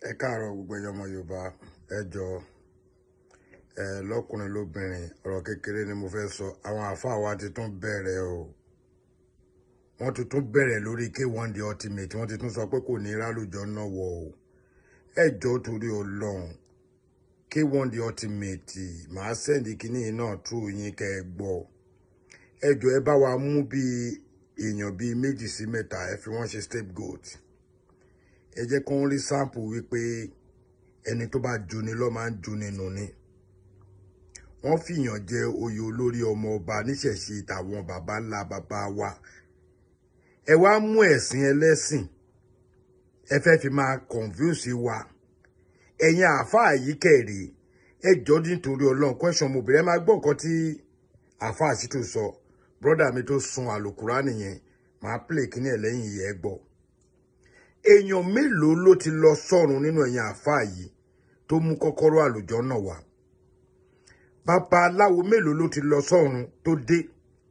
ẹ káàárọ̀ gbogbo ẹyọ ọmọ yorùbá ẹ jọ ẹ lọkùnrin lóbìnrin ọ̀rọ̀ kékeré ni mo fẹ́ sọ àwọn àáfàá wa ti tún bẹ̀rẹ̀ o wọ́n ti tún bẹ̀rẹ̀ lórí k1 the ultimate wọ́n ti tún sọ pé kò ní rálùjọ náà wọ o ẹ jọ torí Ọlọ́run k1 the ultimate màá sẹ́ndì kínní náà tú yín kẹ́ ẹ gbọ́ ẹ jọ ẹ bá wa mú bíi èèyàn bíi méjì sí mẹ́ta ẹ fi wọ́n ṣe scapegoat ẹ jẹ́ kó ń rí sáǹpù wípé ẹni tó bá juni ló máa ń juni nù ni wọ́n fìyàn jẹ oyè olórí ọmọ ọba níṣẹ̀ṣe tàwọn baba ńlá baba wa ẹ wá mú ẹ̀sìn ẹlẹ́sìn ẹ fẹ́ fi máa confuse wa ẹ̀yin àáfàá yìí kẹ̀rì ẹ jọ nítorí ọlọ́run question mo bẹ̀rẹ̀ máa gbọ́ nǹkan tí àáfàá sì tó sọ brọ́dà mi tó sun àlùkùrá nìyẹn màá play kíní ẹ̀ lẹ́yìn yìí ẹ gbọ́ èèyàn mélòó ló ti lọ sọ́run nínú ẹ̀yin àáfàá yìí tó mú kọ́kọ́rọ́ àlùjọ náà wá bàbá aláwo mélòó ló ti lọ sọ́run tó dé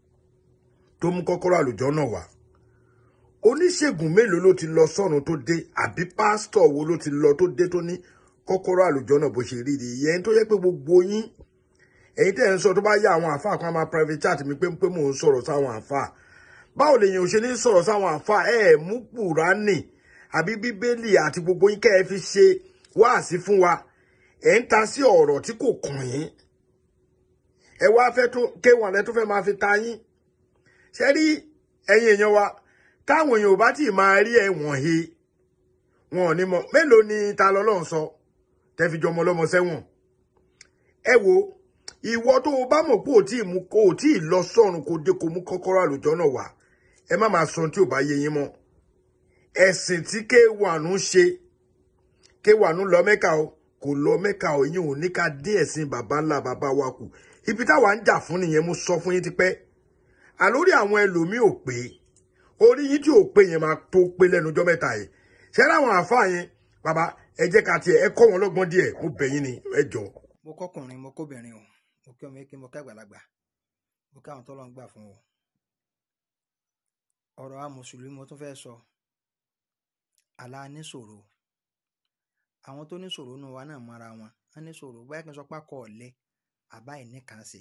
tó mú kọ́kọ́rọ́ àlùjọ náà wá oníṣègùn mélòó ló ti lọ sọ́run tó dé àbí pásítọ̀ wo ló ti lọ tó dé tó ní kọ́kọ́rọ́ àlùjọ náà bó ṣe rí rí ìyẹn tó yẹ pé gbogbo yín ẹ̀yin tẹ́ ẹ̀ ń sọ tó bá yá àwọn àáfàá kan máa private chat mi pé pé mò ń sọ̀rọ̀ sáwọn àáfàá báwo lèèyàn ò ṣe ní sọ̀rọ̀ sáwọn àáfàá ẹ̀ mú Kùránì àbí bíbélì àti gbogbo yín kẹ́ ẹ fi ṣe wáàsí fún wa ẹ̀ ń ta sí ọ̀rọ̀ tí kò kàn yín ẹ wá fẹ́ tó kéwọn ẹ tó fẹ́ máa fi ta yín ṣe rí ẹ̀yin èèyàn wa táwọn èèyàn ò bá tì máa rí ẹ̀wọ̀n he wọn ò ní mọ̀ mélòó ni ta lọ́lọ́run sọ tẹ́ fi jọmọ lọ́mọ sẹ́wọ̀n ẹ wo ìwọ tó o bá mọ̀ pé ò tí ì mú kó o tí ì lọ sọ́run kó dé kó mú kọ́kọ́rọ́ àlùjọ náà wá ẹ má máa sọ ohun tí ò bá yé yín mọ́ ẹ̀sìn tí kéwàánú ṣe kéwàánú lọ mẹ́ka o kò lọ mẹ́ka o yín ò ní ká dé ẹ̀sìn bàbá ńlá bàbá wa kù ibi táwa ń jà fún nìyẹn mo sọ fún yín tipẹ́ àlórí àwọn ẹlòmíì ò pé orí yín tí ò pé yẹn máa tó pé lẹ́nu ọjọ́ mẹ́ta yìí ṣé láwọn àáfàá yẹn bàbá ẹ jẹ́ ká tiẹ̀ ẹ kọ́ wọn lọ́gbọ́n díẹ̀ mo bẹ̀ yín ni ẹ jọ. mo kọkùnrin mo kóbìnrin o mo kí ọmọ eke mo ká àgbàlagbà mo ká àwọn tó lọ ń gbà fún o ọ̀rọ̀ a mùsùlùmí mo tún fẹ́ sọ àlá níṣòro àwọn tó níṣòro nù wa náà mọra wọn wọn níṣòro báyìí kí n sọ pé akọ ọ̀lẹ àbá ìníkan ṣe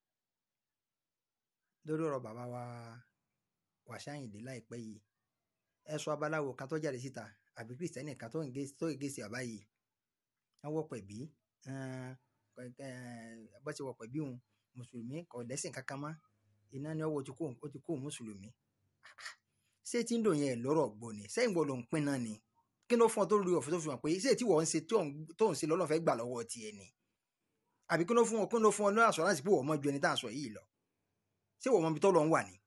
lórí ọ̀rọ̀ bàbá wa wàṣáyìndé láìpẹ́ yìí ẹ sọ abaláwo kan tó jáde síta àbí kìrìsìtẹ́nì kan tó ń gé sí àbá yìí wọ́n wọ́ pẹ̀bí bó ṣe wọ̀ pẹ̀bí òun mùsùlùmí kò lẹ́sìn kankan mọ́ iná ni ọwọ́ ó ti kó mùsùlùmí ṣé tí ń dò yẹn lọ́rọ̀ gbọ́ ni sẹ́yìn gbọ́ ló ń pín náà ni kí ló fún ọ tó rí ọ̀fẹ́ tó fi hàn pé ṣé tí wọ́n ń ṣe tó ń ṣe lọ́nà fẹ́ gbà lọ́wọ́ tiẹ̀ ni àbí kí ló fún ọ kí ló fún ọ ní àṣọránsì pé wọ́n mọ̀ ju ẹni tá à ń sọ yìí lọ ṣé wọ́n mọ̀ ibi tó lọ ń wà ni.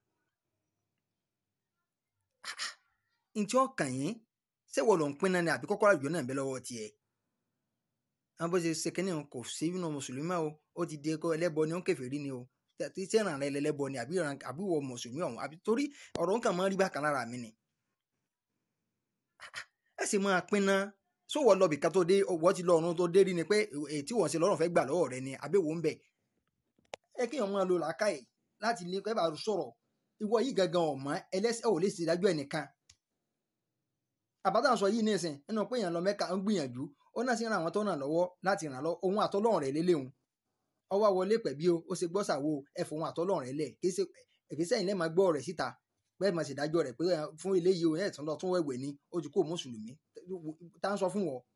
ntí ọkàn yín ṣé wọ́n ló ń pín náà ni àbí kọ́kọ́rọ́ àjò náà ń bẹ lọ́wọ́ tiẹ̀ àwọn bó ṣe ṣe kínní kò sí nínú mùsùlùmí o ó ti di ẹlẹ́bọ ni ó ń kèfèrí ni o tí ìràn rẹ lẹlẹbọ ni àbí ìràn àbí wọ mùsùlùmí ọ̀hún àbí torí ọ̀rọ̀ nǹkan máa ń rí bákan lára mi ni. ẹ sì máa pín ná sówọ lọbì ká tó dé wọ́n ti lọ ọ̀run tó dé rí ni pé èyí tí wọ́n ṣe lọ́rùn fẹ́ gbà lọ́wọ́ rẹ ni àbẹ̀wò ń bẹ̀. ẹ kí èèyàn máa lo làákàyè láti lè kẹ́ bá sọ̀rọ̀ ìwọ yìí gangan ọ̀mọ́ ẹlẹ́sẹ̀ ò lè ṣèdájọ́ ẹnìkan. àbátà sọ yìí nísìn nínú pé èèyàn lọ mẹ́ka ń gbìyànjú ó náà sì ran àwọn tó ràn lọ́wọ́ láti ràn lọ ohun àtọ́lọ́run rẹ̀ lélẹ́hùn ọwọ́ wọlé pẹ̀bí o ó ṣe gbọ́sàwò ẹ̀fọ́ ohun àtọ́lọ́run rẹ̀ lẹ̀ kí ṣe ìgbésẹ̀ yìí lẹ́ẹ̀ máa gbọ́ rẹ̀ síta bẹ́ẹ̀ máa ṣèdájọ́ rẹ̀ pé fún ilé yìí o ẹ̀ tún lọ tún wẹ̀wẹ̀ ni ó ti kó mùsùlùmí tá ń sọ fún wọn.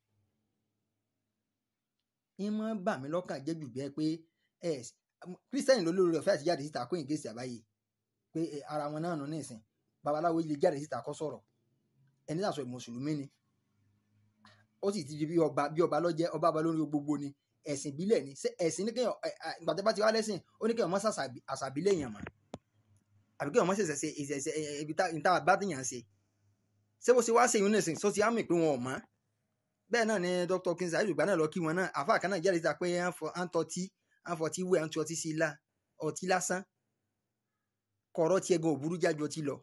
ń mọ́ bà mí lọ́kàn jẹ́ jù bẹ́ẹ̀ pé ẹ kírísítẹ́nì ló lórí ọ̀fẹ́ àti jáde síta kó ìgbésẹ̀ àbáyé pé ara wọn náà nù ní ìsìn babaláwo lè jáde síta kó sọ̀rọ̀ ẹni náà sọ mùsùlùmí ni ó sì ti di bí ọba bí ọba lọ́jẹ́ ọba ọba lórí gbogbo ni ẹ̀sìn ìbílẹ̀ ni ẹ̀sìn ní kéèyàn ìgbàdé bá ti wá lẹ́sìn ó ní kéèyàn mọ́ àṣàbílẹ̀ èèyàn mọ́ àbí kéèyàn mọ́ ṣẹ̀ṣẹ̀ ṣe ìṣẹ̀ṣẹ̀ ibi tá a bá tìyàn ṣe ṣé bó ṣe wá ṣe ìyúnnẹ̀sìn sọ ti á mì pé wọn ò mọ́ bẹ́ẹ̀ náà ni Dr. Kinsley ayélujára náà lọ kí wọn náà àfa kan náà jáde síta pé à ń tọ́tí à ń fọtí wẹ̀ à ń tu ọtí sí ilá ọtí lásán kọ̀ọ̀rọ̀ tiẹ̀ gan òburú jájú ọtí lọ.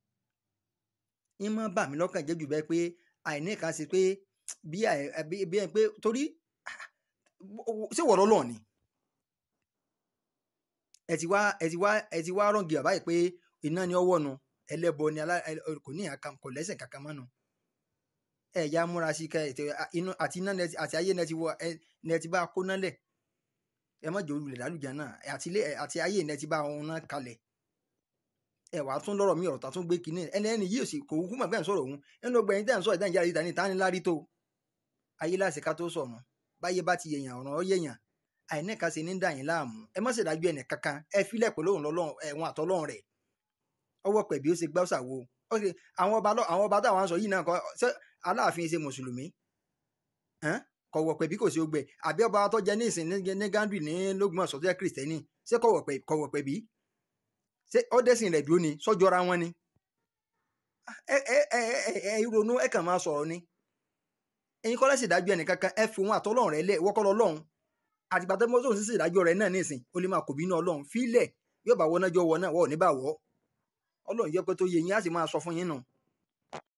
ìmọ̀ bà mí lọ́kàn jẹ́ jù bẹ́ẹ̀ pé àìní kan ṣe pé bí bí ẹ pé torí ṣé wọ̀rọ̀ lọ ni ẹ ti wá ẹ ti wá ẹ ti wá rọ̀ǹgì bàbá yìí pé iná ni ọwọ́ nu ẹlẹ́bọ ni kò ní kò lẹ́sẹ̀ kankan mọ́nu ẹ̀yà múra sí kẹ ètò inú àti iná nẹ- àti ayé nẹ ti wọ ẹ nẹ ti bá kó nálẹ̀ ẹ má jẹ́ olùlẹ̀ lálùjá náà àti ilé àti ayé nẹ ti bá ohun náà kalẹ̀ ẹ wàá tún lọ́rọ̀ mi ọ̀rọ̀ tá tún gbé kinní ẹni ẹni yìí ò sì kò kú mọ̀ bẹ́ẹ̀ ń sọ̀rọ̀ òun ẹni ló gbẹ̀yìn tẹ́ ń sọ ìdáhùn jáde ìdáhùn ìta ní lárí tó ayé láti ká tó sọ̀rọ̀ báyé bá ti yẹ̀yàn ọ̀ràn ọ yẹ̀yàn àìníkà sí ní dàyín láàmú ẹ má ṣèdájú ẹnì kankan ẹ filẹ̀ pẹ̀lú òun lọ́lọ́run ẹ̀wọ̀n àtọ́lọ́run rẹ̀ ọwọ́ pẹ̀bí ó ṣe gbá ṣàwo ó ṣe àwọn ọba lọ- àwọn ọba táwọn sọ yìí náà kọ ṣé aláàfin ṣe mùsùlùmí Hẹ́n? kọ̀wọ̀ pẹ̀bí kò sí ogbẹ àbí ọba tó jẹ ní ìsìn ní- ní gandhi ní lógbòmọ̀ṣọ́ tó jẹ́ kìrìsìtẹ́nì ṣé kọ̀wọ̀ pẹ̀- kọ̀wọ̀ pẹ̀bí ṣé ọdẹsìn rẹ̀ dúró ni sọ́jọ́ra wọn ni ẹ ẹ ẹ ẹ ẹ ronú ẹ kàn máa sọ̀rọ̀ ni ẹ̀yin kọ́lá sì dájú ẹnì kankan ẹ fi wọn àtọ́lọ́run rẹ lẹ̀ wọ́kọ́ lọ́lọ́run àtìgbà tó mọ́tò sí ìdájọ́ rẹ náà nísìn ó lè máa kò bínú ọlọ́run fílẹ̀ yóò bá wọnájọ́ wọ náà wọ́n ò ní bá wọ́ ọlọ́run yẹ pé tó yẹ yín á sì máa sọ fún yín nù